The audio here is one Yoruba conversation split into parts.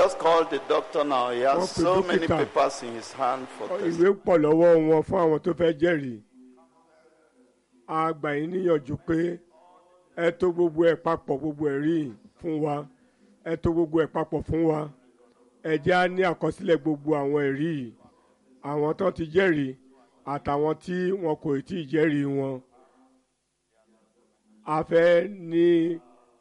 just called the doctor now. He has Wọ́n pe so many dókítà. papers in his hand for ìwé testing. pọ̀ lọ́wọ́ wọn fún àwọn tó fẹ́ jẹ́rìí a gbà yín níyànjú pé ẹ tó gbogbo ẹ̀ papọ̀ gbogbo ẹ̀ rí fún wa ẹ tó gbogbo ẹ̀ papọ̀ fún wa ẹ jẹ́ á ní àkọsílẹ̀ gbogbo àwọn ẹ̀rí yìí àwọn tó ti jẹ́rìí àtàwọn tí wọn kò tí ì jẹ́rìí wọn a fẹ́ ní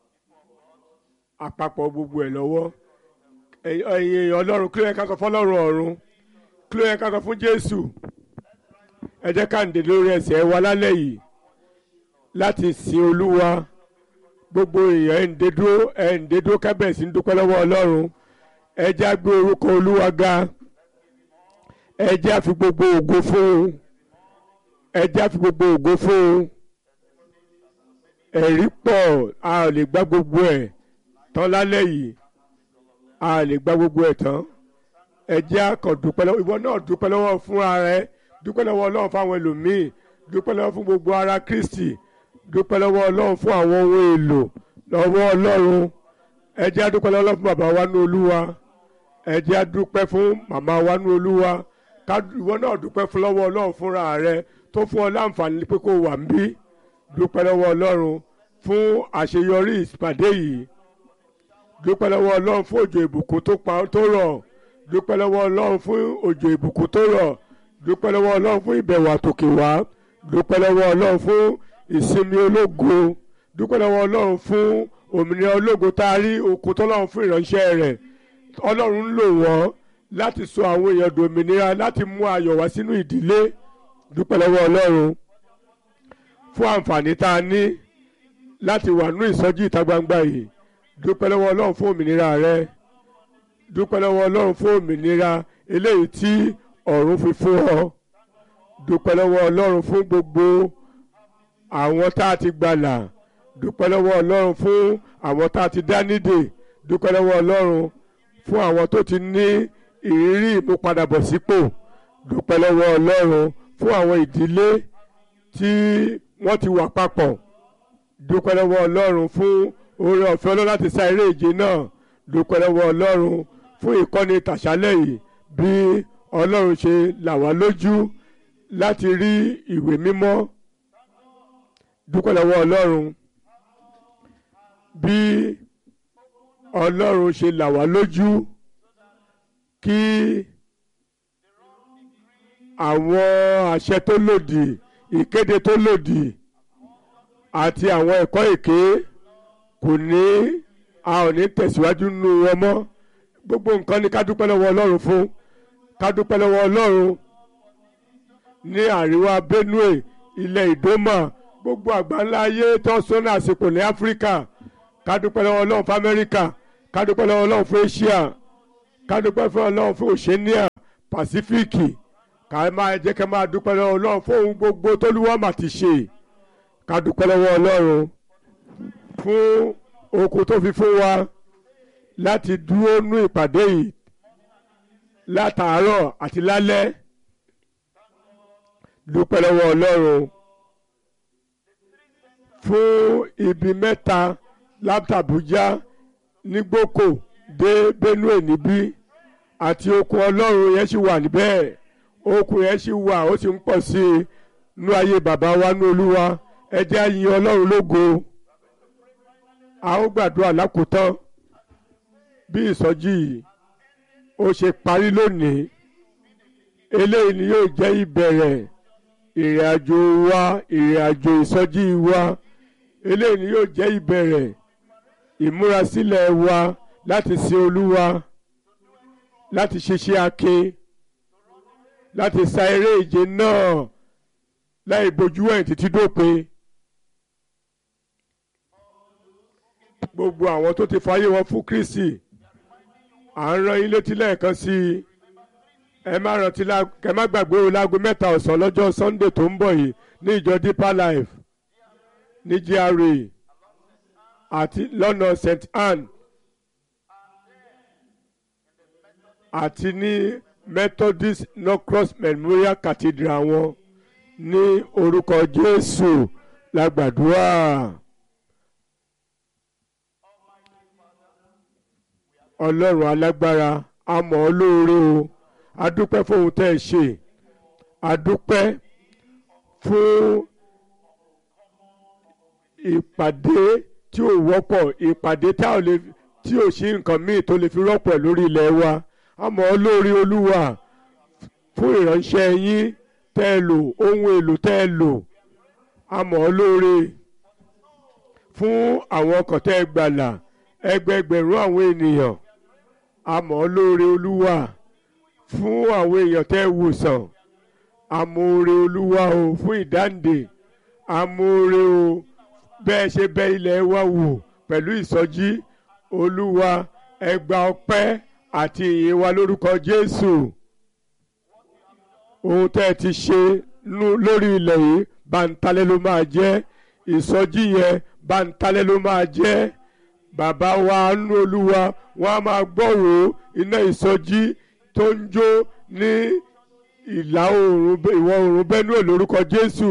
àpapọ̀ gbogbo ẹ̀ lọ́wọ́ ẹ̀yin ẹ̀yin èèyàn ọlọ́run kí ló yẹ ká sọ fọlọ́run ọ̀run kí ló yẹ ká sọ fún jésù ẹ jẹ́ ká ń dè lórí ẹsẹ̀ wa lálẹ́ yìí láti sin olúwa gbogbo èèyàn ẹ̀ ń dé dúró ẹ̀ ń dé dúró kábẹ̀sì ń dúpẹ́ lọ́wọ́ ọlọ́run ẹ jẹ́ á gbé orúkọ olúwa ga ẹ jẹ́ á fi gbogbo ògo fún un ẹ jẹ́ á fi gbogbo ògo fún un ẹ̀rí pọ̀ a ò lè gbá gbogbo ẹ̀ tán lálẹ́ yìí a ò lè gbá gbogbo ẹ̀ tán ẹ jẹ́ á kàn dúpẹ́ lọ́wọ́ ìwọ náà dúpẹ́ lọ́wọ́ fún ara ẹ dúpẹ́ lọ́wọ́ ọlọ́run fáwọn ẹlòmíì dúpẹ́ lọ́wọ́ fún gbogbo ara kristi dúpẹ́ lọ́wọ́ ọlọ́run fún àwọn ohun èlò lọ́wọ́ ọlọ́run ẹ jẹ́ á dúpẹ́ lọ́wọ́ fún bàbá wa ní olúwa ẹ jẹ́ á dúpẹ́ fún màmá wa ní olúwa ká ìwọ náà dúpẹ́ fún lọ́wọ́ ọlọ́run fúnra rẹ tó fún ọ láǹfààní pé kó wà ń bí dúpẹ́ lọ́wọ́ ọlọ́run fún àṣeyọrí ìpàdé yìí dúpẹ́ lọ́wọ́ ọlọ́run fún òjò ìbùkún tó pa tó rọ̀ dúpẹ́ lọ́wọ́ ọlọ́run fún òjò ìbùkún tó rọ̀ dúpẹ́ lọ́wọ́ ọlọ́run fún ìbẹ̀wò àtòkè wá dúpẹ́ lọ́wọ́ ọlọ́run fún ìsinmi ológo dúpẹ́ lọ́wọ́ ọlọ́run fún òmìnira ológo tá a rí okun tọ́lọ́run fún ìránṣẹ́ rẹ̀ ọlọ́run ń lò wọ́n láti sọ àwọn èèyàn dòmìnira láti mú ayọ̀ wá sínú ìdílé dúpẹ́ lọ́wọ́ ọlọ́run fún àǹfààní tá a ní láti wà nínú ìsọjí ìta gbangba yìí dúpẹ́ lọ́wọ́ ọlọ́run fún òmìnira rẹ dúpẹ́ lọ́wọ́ ọlọ́run fún òmìnira eléyìí tí ọ̀run fi fún ọ dúpẹ́ lọ́wọ́ ọlọ́run fún gbogbo àwọn tá a ti gbàlà dúpẹ́ lọ́wọ́ ọlọ́run fún àwọn tá a ti dá nídè dúpẹ́ lọ́wọ́ ọlọ́run fún àwọn tó ti ní ìrírí ìmúpadàbọ̀sípò dúpẹ́ lọ́wọ́ ọlọ́run fún àwọn ìdílé tí wọ́n ti wà papọ̀ dúpẹ́ lọ́wọ́ ọlọ́run fún oore ọ̀fẹ́ ọlọ́run láti sá eré ìje náà dúpẹ́ lọ́wọ́ ọlọ́run fún ìkọ́ni tàṣálẹ̀ yìí bí ọlọ́run ṣe là wá lójú láti rí ìwé mímọ́ dúpẹ́ lọ́wọ́ ọlọ́run bí ọlọ́run ṣe là wá lójú kí àwọn àṣẹ tó lòdì ìkéde tó lòdì àti àwọn ẹ̀kọ́ èké kò ní a ò ní tẹ̀síwájú nínú wọn mọ́ gbogbo nǹkan ni ká dúpẹ́ lọ́wọ́ ọlọ́run fún ká dúpẹ́ lọ́wọ́ ọlọ́run ní àríwá benue ilẹ̀ ìdómà gbogbo àgbáńlá ayé tó sọ́nà àsìkò ní áfíríkà ká dúpẹ́ lọ́wọ́ ọlọ́run fún amẹ́ríkà ká dúpẹ́ lọ́wọ́ ọlọ́run fún asia ká dúpẹ́ fún ọlọ́run fún oceania pàsífíìkì ká máa jẹ́ ká máa dúpẹ́ lọ́wọ́ ọlọ́run fún ohun gbogbo tólúwa mà ti ṣe ká dúpẹ́ lọ́wọ́ ọlọ́run fún okun tó fi fún wa láti dúró nú ìpàdé yìí látàárọ̀ àti lálẹ́ dúpẹ́ lọ́wọ́ ọlọ́run fún ibi mẹ́ta látàbújá nígbòkò dé benue níbí àti okun ọlọ́run yẹn sì wà níbẹ̀ okun yẹn sì wà ó sì ń pọ̀ sí i nú ayé bàbá wa nú olúwa ẹ jẹ́ á yin ọlọ́run lógo a ó gbàdúrà lákòótán bí ìsọjí yìí ó ṣe parí lónìí eléyìí ni yóò jẹ́ ìbẹ̀rẹ̀ ìrìn àjò wa ìrìn àjò ìsọjí wa eléyìí ni yóò jẹ́ ìbẹ̀rẹ̀ ìmúrasílẹ̀ wa láti sin olúwa láti ṣiṣẹ́ akin láti sa eré ìje náà láì bojú ẹ̀yìn títí dópin. gbogbo àwọn tó ti fàyè wọn fún Kristi à ń rán yín létí lẹ́ẹ̀kan sí i ẹ má rántí kẹ má gbàgbé o láago mẹ́ta ọ̀sán lọ́jọ́ Sunday tó ń bọ̀ yìí ní ìjọ Deeper Life ní GRA àti lọ́nà St Anne àti ní Methodist Norcross Memorial Cathedral wọn ní orúkọ Jésù la gbàdúrà. ọlọ́run alágbára a mọ̀ ọ́ lóore o a dúpẹ́ fóun tẹ́ ẹ ṣe a dúpẹ́ fún ìpàdé tí ò wọ́pọ̀ ìpàdé tá ò lè tí ò sí nǹkan míì tó lè fi rọ́pò ẹ̀ lórí ilẹ̀ wa a mọ̀ ọ́ lóore olúwa fún ìránṣẹ́ yín tẹ́ ẹ lò ohun èlò tẹ́ ẹ lò a mọ̀ ọ́ lóore fún àwọn ọkàn tẹ́ ẹ gbàlà ẹgbẹgbẹ̀rún àwọn ènìyàn a mọ̀ ọ́ lóore olúwa fún àwọn èèyàn tẹ́ ẹ wòsàn amóore olúwa o fún ìdáǹdè amóore o bẹ́ẹ̀ ṣe bẹ̀ ilẹ̀ wa wò pẹ̀lú ìsọjí olúwa ẹ gba ọpẹ́ àti ìyìn wa lórúkọ jésù ohun tẹ́ ẹ ti ṣe lórí ilẹ̀ yìí bàǹtalẹ̀ ló máa jẹ́ ìsọjí yẹn bàǹtalẹ̀ ló máa jẹ́ bàbá wa nú olúwa wọn a máa gbọ́rò iná ìsọjí tó ń jó ní ìlà oòrùn ìwọ̀ oòrùn Benue lórúkọ Jésù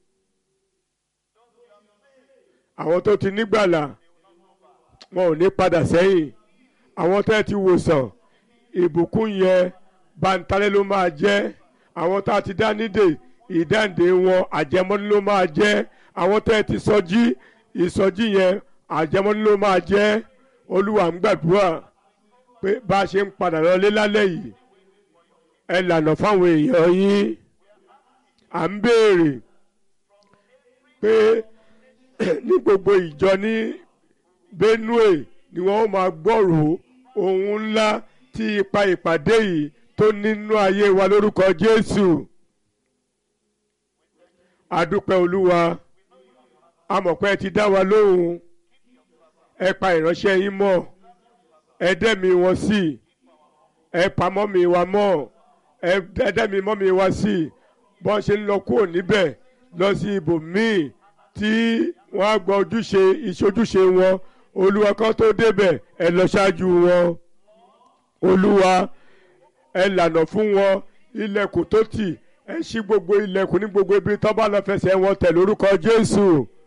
àwọn tó ti nígbàlà wọn ò ní padà sẹ́yìn àwọn tẹ́ ti wòsàn ìbùkún yẹn bàǹtalẹ̀ ló máa jẹ́ àwọn tá a ti dá nídè ìdáǹdè wọn àjẹmọ́ni ló máa jẹ́ àwọn tẹ́ ti sọjí ìsọjí yẹn àjẹmọ́ni ló máa jẹ́ olúwa ń gbàdúrà pé bá a ṣe ń padà lọlé lálẹ́ yìí ẹ lànà fáwọn èèyàn yín à ń béèrè pé ní gbogbo ìjọ ní Benue ni wọ́n máa gbọ́rò ohun ńlá tí ipa ìpàdé yìí tó nínú ayé wa lórúkọ Jésù adúpẹ́ olúwa amọ̀pẹ́ ti dá wa lóhùn ẹ pa ìránṣẹ́ yín mọ́ ẹ dẹ́mi wọn sí ẹ pamọ́ mi wa mọ́ ẹ dẹ́mi mọ́ mi wa sí bọ́n ṣe ń lọ kúrò níbẹ̀ lọ sí ibòmíì tí wọ́n á gbọ́ ojúṣe ìṣojúṣe wọn olúwa kan tó débẹ̀ ẹ lọ ṣáájú wọn olúwa ẹ lànà fún wọn ilẹ̀kùn tó tì ẹ ṣí gbogbo ilẹ̀kùn ní gbogbo ibi tó bá lọ fẹsẹ̀ wọn tẹ̀ lórúkọ Jésù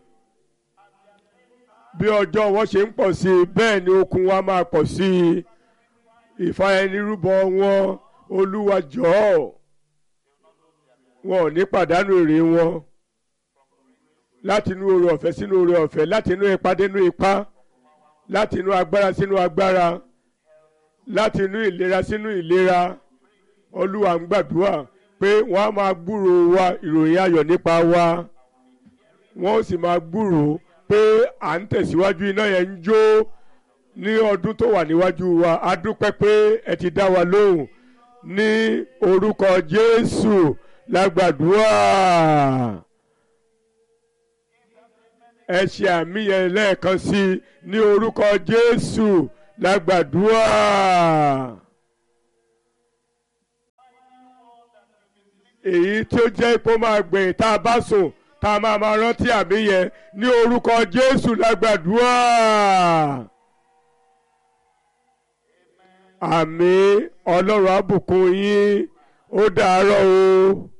bí ọjọ́ wọn ṣe ń pọ̀ sí i bẹ́ẹ̀ ni okun wa máa pọ̀ sí i ìfàyẹnirúbọ wọn olúwa jọ̀ọ́ wọn ò ní pàdánù èrè wọn láti inú oore ọ̀fẹ́ sínú oore ọ̀fẹ́ láti inú ipá dénú ipá láti inú agbára sínú agbára láti inú ìlera sínú ìlera olúwa ń gbàdúrà pé wọ́n á máa gbúrò wa ìròyìn ayọ̀ nípa wa wọ́n ó sì máa gbúrò pé à ń tẹ̀síwájú iná yẹn ń jó ní ọdún tó wà níwájú wa a dúpẹ́ pé ẹ ti dá wa lóhùn ní orúkọ Jésù lágbàdúrà ẹ ṣe àmì yẹn lẹ́ẹ̀kan sí i ní orúkọ Jésù lágbàdúrà. èyí tí ó jẹ́ ipò máa gbẹ̀yìn tá a bá sùn tá a máa máa rántí àmì yẹn ní orúkọ Jésù lágbàdúrà. àmì Ọlọ́run á bùkún yín ó dàárọ̀ o.